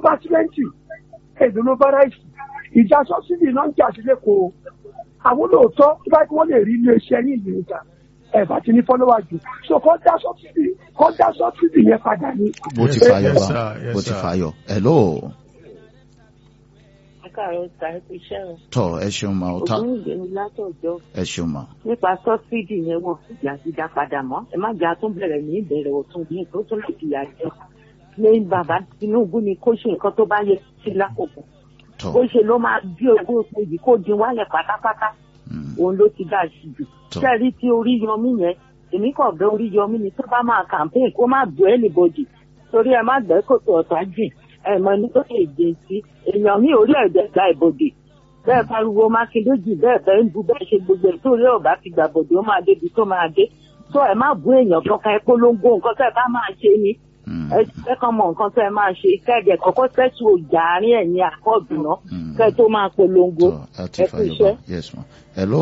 bá símẹ́ǹtì èdè ló bá ráìsì ìjà sọ́sídì náà ń jà sílẹ̀ kó o àwọn olóòótọ́ tó bá kí wọ́n lè rí ilé iṣẹ́ ní ìlú ìta ẹ̀ bá ti ní fọ́lọ́wà jù so kọ́ dá sọ́sídì kọ́ dá sọ́sídì yẹn padà ní. bó ti Yes, fàyọ yes, bá sir, yes, bó ti sir. fàyọ hello káàárọ̀ ta ẹ fi ṣẹ́run tọ ẹ ṣeun ma ọ ta ògúnìgbè ni látọ̀jọ́ ẹ ṣeun ma nípa sọ́sídì yẹn wọ́n fìyà ti dá padà mọ́ ẹ má jà tún bẹ̀rẹ̀ ní ìbẹ̀rẹ̀ ọ̀tún bí tó tún lè fìyà jẹ ní bàbá Tinubu ni kó ṣe nǹkan tó bá yẹ sí lákòókò tọ bó ṣe ló máa bí ogún epo yìí kó dín wálẹ̀ pátápátá mm, òun ló ti dá sí jù Tó. sẹ́ẹ̀rí tí orí yọmí yẹn èmi kàn bẹ orí yọmí ni tó bá máa campaign kó má bọ́ anybody torí ẹ má gbẹ́ kòtò ọ̀tá jìn ẹ mọ ní tó lè dé sí èèyàn ní orí ẹ̀dẹ̀ gba ìbòdì bẹ́ẹ̀ pariwo mákindé jù bẹ́ẹ̀ bẹ́ẹ̀ ń bu bẹ́ẹ̀ ṣe gbogbo ẹ̀ tó rí ọ̀bá ti gbà bòdì ó máa débi tó máa dé tó ẹ má bú èèyàn kankan ẹ polongo nǹkan tẹ́ ẹ bá máa ṣe ni mm, ẹ ẹ kàn mọ nǹkan tẹ́ ẹ máa ṣe kẹ́ẹ̀dẹ̀ kọ́kọ́ tẹ́tù ọjà àárín ẹ̀yìn àkọ́ọ̀dù náà mm. kẹ́ẹ̀ tó máa polongo tọ ẹ ti ẹ kú fàyọ iṣẹ́. bá yes ma hello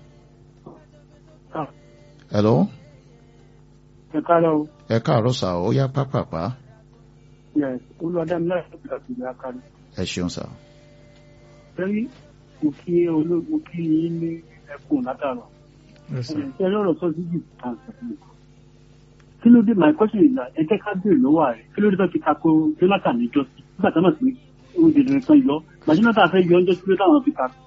hello ẹ káàárọ̀ o ẹ káàárọ̀ sà ó yá pápápá yes olùwàdàmílà ìpínlẹ̀ àti ìlú akari ẹ ṣeun sà lẹ́rí mo kí olú mo kí yín ní ẹkùn látàrọ̀ Yes, sir. ẹ lọ́rọ̀ sọ sí jù tàn sọ̀rọ̀ kí ló dé my question is that ẹ jẹ́ ká béèrè lọ́wọ́ rẹ̀ kí ló dé tó fi tako Jonathan níjọ́ sí nígbà tó náà sí oúnjẹ rẹ̀ kan yọ gbà Jonathan fẹ́ yọ ọjọ́ sí ló táwọn fi tako.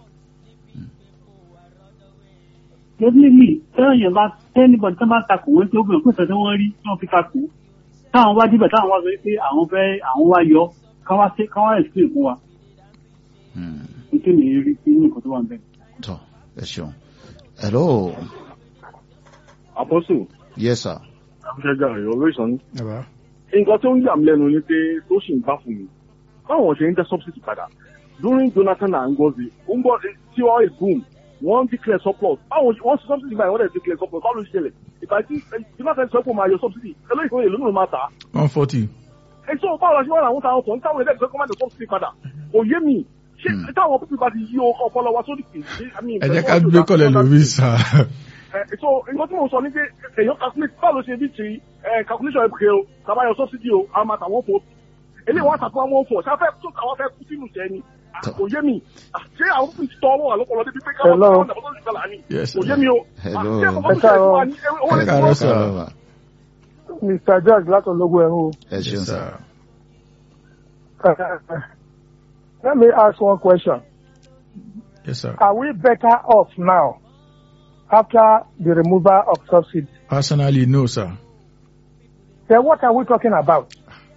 definitely tẹ́lẹ̀ yẹn bá tẹ́nibọ̀dì tó bá tako wọ́n tí ó gbìyànjú pèsè tí wọ́n rí tí wọ́n fi tako táwọn wá díbẹ̀ táwọn wá sọ pé àwọn fẹ́ àwọn wá yọ káwá sí káwá explain fún wa Mm, nítorí mi rí sí nǹkan tó wà níbẹ̀. tọ ẹ ṣeun hello Apostle, yes sir afẹ́jà rẹ̀ ọlọ́ìsàn ní. Bàbá. Nǹkan tó ń yà mí lẹ́nu ni pé tó sì ń bá fún mi. Báwọn ṣe ń dá subsidy padà. During Jonathan and Ngozi, Ngozi tí oil boom, wọ́n declare surplus. Báwọn ṣe- wọ́n ṣe subsidy báyìí, wọ́n dẹ̀ declare surplus. Báwo ló ṣe ṣẹlẹ̀? Ìgbà tí Jonathan sọ pé ó máa yọ subsidy, ẹlẹ́yìn kan èlò náà máa tà á. one forty. Ẹ sọ báwo la ṣe wá làwọn táwọn kan táwọn ẹlẹ́gbẹ̀ẹ́ kan máa dé subsidy padà. Kò yé mi. Ṣé Hmm. táwọn pípẹ́ bá ti yí ọpọlọ wa sódì kì í? ẹ jẹ́ ká gbé kọ́lẹ̀ lórí sà. Eh, so nǹkan tí mo sọ ni pé èèyàn calculate báwo ló ṣe bí ti eh, calculation ẹ̀ pé o tàbá yọ subsidy o a máa tà wọ́n fò eléyìí wọ́n àtàkùn àwọn fò ṣáfẹ́ tó tàwọn fẹ́ kú sínú ìṣẹ́ ni Ah, kò yé mi Ah, ṣé àwọn fún ìtọ́ ọwọ́ àlọ́pọ̀lọ́ débi pé káwọn Hello. káwọn dàbọ̀ tó ń ṣùgbọ́n làní Yes, kò sir. yé mi o Hello. Ah, ṣé àkọ́kọ́ tó ṣe é fún wa ní owó ẹ lè káàárọ̀ fún sà. káàárọ̀ ma mr george látọ̀lógún ẹ̀rọ ẹ ṣeun Yes, sà sir. let me ask one question Yes, sir. are we better off now after the removal of subsidy Personally, no, sir. then what are we talking about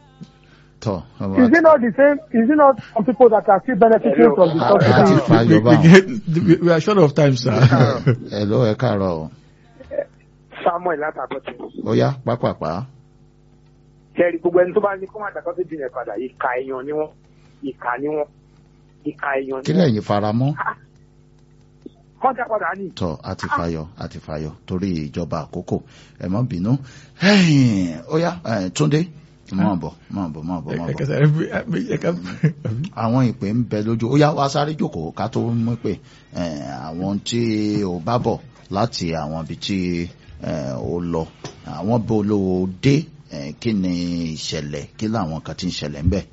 tọ ọmọ is it not the same is it not some people that are still benefiting from the Ah, ah, subsidy ah. Fàyọ̀ We, we, báwọn. get, we, we are short of time, sir. hello ẹ káàárọ̀ o samuel látàkọ́tì. ó yá pápápá kẹ́rì gbogbo ẹni tó bá ní kó má dàkọ́ sí dìnyẹn padà ìka èèyàn ni wọ́n ìka ni wọ́n ìka èèyàn kí ni wọ́n. lẹ́yìn faramọ́ kọ́ńtà padà ní. tọ àti fàyọ àti fàyọ torí ìjọba àkókò ẹ má bínú Ẹ̀yìn, ó yá ẹ, túndé máa bọ̀ máa bọ̀ máa bọ̀ máa Ẹ bọ̀ kẹsàn-án, ẹ bí- ẹ ká- àwọn ìpè ń bẹ lójú ó yá wá sáré jókòó ká tó mú pé ẹ, àwọn tí ò bá bọ̀ láti àwọn ibi tí ẹ, ó lọ àwọn bó ló dé ẹ, kí ni ìṣẹ̀lẹ̀ kí làwọn kan ti ń ṣẹlẹ̀ ń bẹ̀.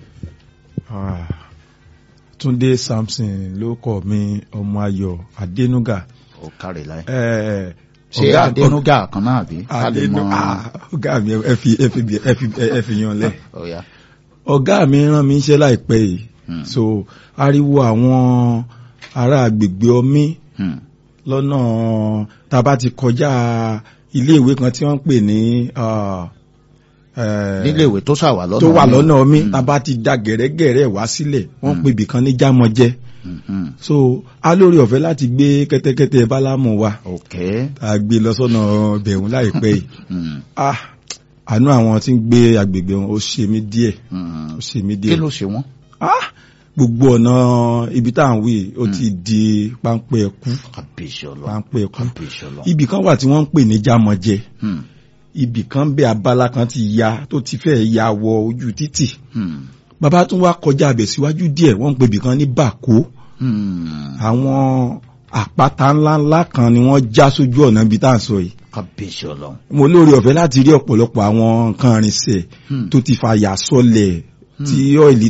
Ah, Túndé Samson ló kọ mi ọmọ Ayọ̀ Adénúgà. ó kárẹ̀ láyé. Eh, ṣé ọ̀gá- adénúgà kan náà bí ká lè Adénú mọ ah, ọ̀gá mi ẹ fi ẹ fi ẹ fi ẹ fi yan lẹ. ó yá. Ọ̀gá mi rán mi iṣẹ́ láìpẹ́ yìí. Hmm. So ariwo àwọn ará agbègbè ọmí Hmm. lọ́nà tá a bá ti kọjá iléèwé kan tí wọ́n ń pè ní ah, eh, níléèwé tó ṣàwà lọ́nà tó wà mi. lọ́nà ọmí Hmm. tá a bá ti da gẹ̀rẹ́gẹ̀rẹ́ wá sílẹ̀ wọ́n Hmm. pè ibìkan ní jámọ́jẹ́ Hmm, hmm. so a lórí ọ̀fẹ́ láti gbé kẹ́tẹ́kẹ́tẹ́ bálámù wa ok. a gbé lọ sọ́nà bẹ̀rùn láìpẹ́ yìí Hmm, ah àánú àwọn tí ń gbé agbègbè wọn ó ṣe mí díẹ̀ hmm. ó ṣe mí kí díẹ̀ ló ṣe wọ́n. ah gbogbo ọ̀nà ibi tá à ń wí ó ti di páńpẹ́ ẹkú kàbíyèsí ọlọ́run páńpẹ́ ẹkú kàbíyèsí ọlọ́run. ibì kan wà tí wọ́n ń pè ní jámọ́jẹ́ Hmm, ibì kan bẹ abala kan ti ya tó ti fẹ́ ya wọ ojú títì hmm, bàbá tún wá kọjá abẹ̀ síwájú díẹ̀ wọ́n ń pè ibì kan ní bàkó hmm. àwọn àpáta ńláńlá kan ni wọ́n já sójú ọ̀nà ibi tá à ń sọ yìí kàbíyèsí ọlọ́run. mo lóore ọ̀fẹ́ láti rí ọ̀pọ̀lọpọ̀ àwọn nǹkan irinṣẹ́ Hmm. tó ti fa yà sọlẹ̀ tí ọ́ìlì